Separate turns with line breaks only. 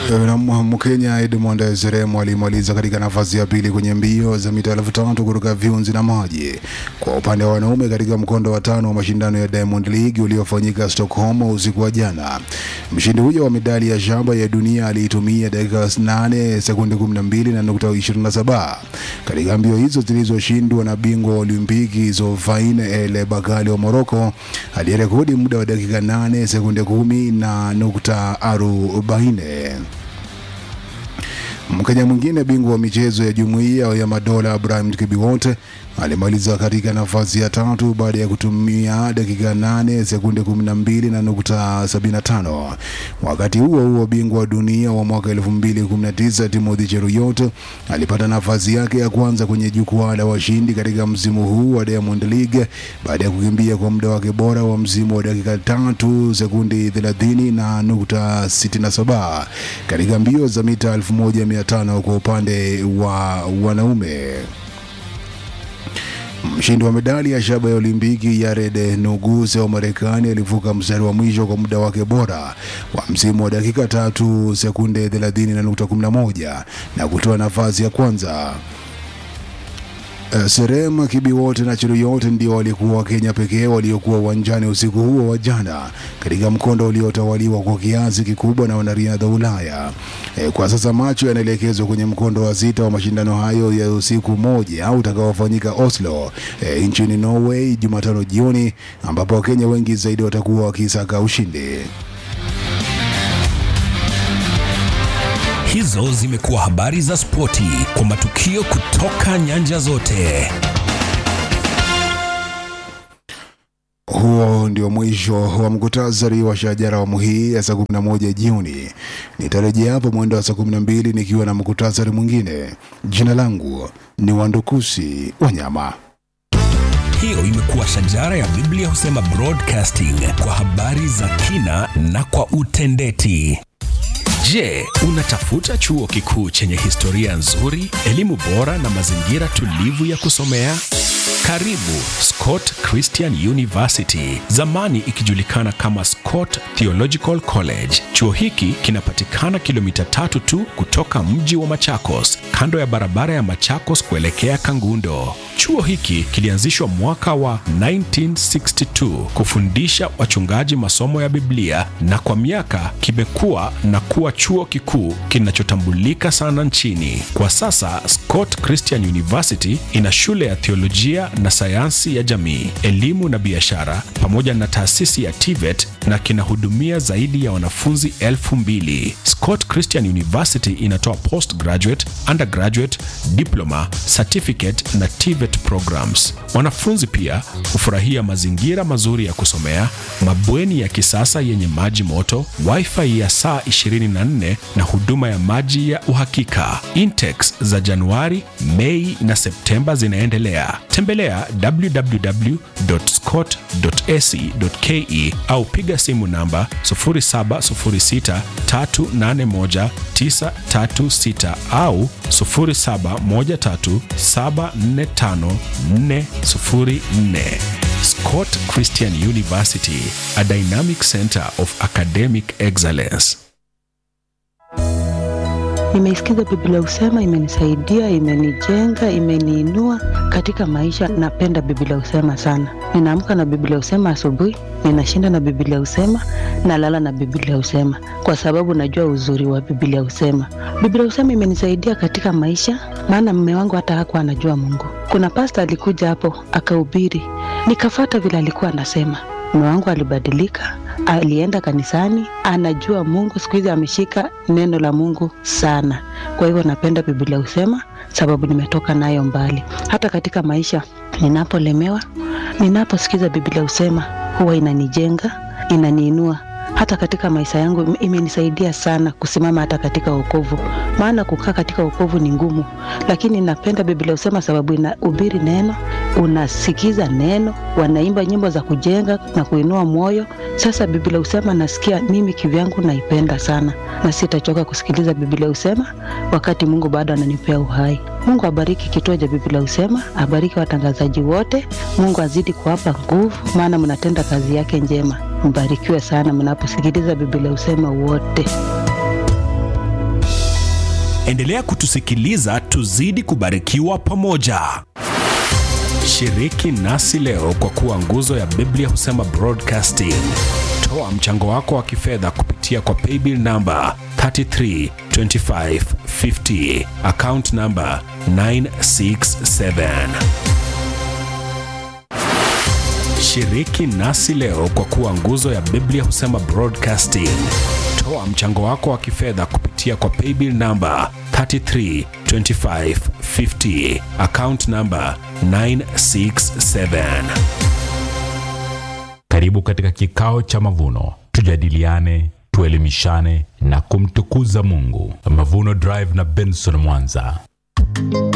Na Mkenya Edmond Zeremo alimaliza katika nafasi ya pili kwenye mbio za mita elfu tatu kuruka viunzi na maji kwa upande wa wanaume katika mkondo wa tano wa mashindano ya Diamond League uliofanyika Stockholm usiku wa jana. Mshindi huyo wa medali ya shaba ya dunia aliitumia dakika 8 sekunde 12 na nukta 27 katika mbio hizo zilizoshindwa na bingwa wa Olimpiki Zofaine El Bakkali wa Morocco aliyerekodi muda wa dakika 8 sekunde 10 na nukta 40. Mkenya mwingine bingwa wa michezo ya jumuiya ya madola Ibrahim Kibiwot alimaliza katika nafasi ya tatu baada ya kutumia dakika 8 sekunde 12 na nukta 75. Wakati huo huo, bingwa wa dunia wa mwaka 2019 Timothy Cheruiyot alipata nafasi yake ya kwanza kwenye jukwaa la washindi katika msimu huu wa Diamond League baada ya kukimbia kwa muda wake bora wa msimu wa dakika tatu sekundi 30 na nukta 67 katika mbio za mita 1500 kwa upande wa wanaume. Mshindi wa medali ya shaba ya Olimpiki Yared Nuguse wa Marekani alivuka mstari wa mwisho kwa muda wake bora wa msimu wa dakika tatu sekunde 30 na nukta 11 na kutoa nafasi ya kwanza. Uh, Serema Kibiwot na Cheruiyot ndio walikuwa Wakenya pekee waliokuwa uwanjani usiku huo wa jana katika mkondo uliotawaliwa kwa kiasi kikubwa na wanariadha Ulaya. E, kwa sasa macho yanaelekezwa kwenye mkondo wa sita wa mashindano hayo ya usiku moja utakaofanyika Oslo e, nchini Norway Jumatano jioni ambapo Wakenya wengi zaidi watakuwa wakisaka ushindi.
Hizo zimekuwa habari za spoti kwa matukio kutoka nyanja zote.
Huo ndio mwisho wa mkutasari wa shajara awamu hii ya saa 11 jioni. Nitarejea hapo mwendo wa saa 12 nikiwa na mkutasari mwingine. Jina langu ni Wandukusi Wanyama.
Hiyo imekuwa shajara ya Biblia husema broadcasting kwa habari za kina na kwa utendeti. Je, unatafuta chuo kikuu chenye historia nzuri, elimu bora na mazingira tulivu ya kusomea? Karibu Scott Christian University, zamani ikijulikana kama Scott Theological College. Chuo hiki kinapatikana kilomita tatu tu kutoka mji wa Machakos, kando ya barabara ya Machakos kuelekea Kangundo. Chuo hiki kilianzishwa mwaka wa 1962 kufundisha wachungaji masomo ya Biblia na kwa miaka kimekuwa na kuwa chuo kikuu kinachotambulika sana nchini. Kwa sasa Scott Christian University ina shule ya theolojia na sayansi ya jamii, elimu na biashara pamoja na taasisi ya TVET na kinahudumia zaidi ya wanafunzi elfu mbili. Scott Christian University inatoa postgraduate, undergraduate, diploma, certificate na TVET programs. Wanafunzi pia hufurahia mazingira mazuri ya kusomea, mabweni ya kisasa yenye maji moto, wifi ya saa 24 na huduma ya maji ya uhakika. Intex za Januari, Mei na Septemba zinaendelea. Tembelea www.scott.ac.ke au piga simu namba 0706381936 au 0713745404. Scott Christian University, a dynamic center of academic excellence.
Nimeisikiza Biblia Usema, imenisaidia, imenijenga, imeniinua katika maisha. Napenda Biblia Usema sana. Ninaamka na Biblia Usema asubuhi, ninashinda na Biblia Usema, nalala na Biblia Usema kwa sababu najua uzuri wa Biblia Usema. Biblia Usema imenisaidia katika maisha, maana mme wangu hata hakuwa anajua Mungu. Kuna pasta alikuja hapo akahubiri, nikafata vile alikuwa anasema. Mme wangu alibadilika, alienda kanisani, anajua Mungu. Siku hizi ameshika neno la Mungu sana. Kwa hivyo napenda Biblia Usema sababu nimetoka nayo mbali. Hata katika maisha ninapolemewa, ninaposikiza Biblia Usema huwa inanijenga, inaniinua hata katika maisha yangu imenisaidia sana kusimama hata katika wokovu, maana kukaa katika wokovu ni ngumu, lakini napenda Biblia Usema sababu inahubiri neno, unasikiza neno, wanaimba nyimbo za kujenga na kuinua moyo. Sasa Biblia Usema nasikia mimi kivyangu naipenda sana, na sitachoka kusikiliza Biblia Usema wakati Mungu bado ananipea uhai. Mungu abariki kituo cha Biblia Usema, abariki watangazaji wote. Mungu azidi kuwapa nguvu, maana mnatenda kazi yake njema. Mbarikiwe sana mnaposikiliza Biblia Usema wote.
Endelea kutusikiliza, tuzidi kubarikiwa pamoja. Shiriki nasi leo kwa kuwa nguzo ya Biblia husema broadcasting. Toa mchango wako wa kifedha kupitia kwa paybill namba 332550 account namba 967. Shiriki nasi leo kwa kuwa nguzo ya Biblia husema broadcasting. Toa mchango wako wa kifedha kupitia kwa paybill namba 332550 account namba 967.
Karibu katika kikao cha mavuno, tujadiliane, tuelimishane na kumtukuza Mungu. Mavuno Drive na Benson Mwanza.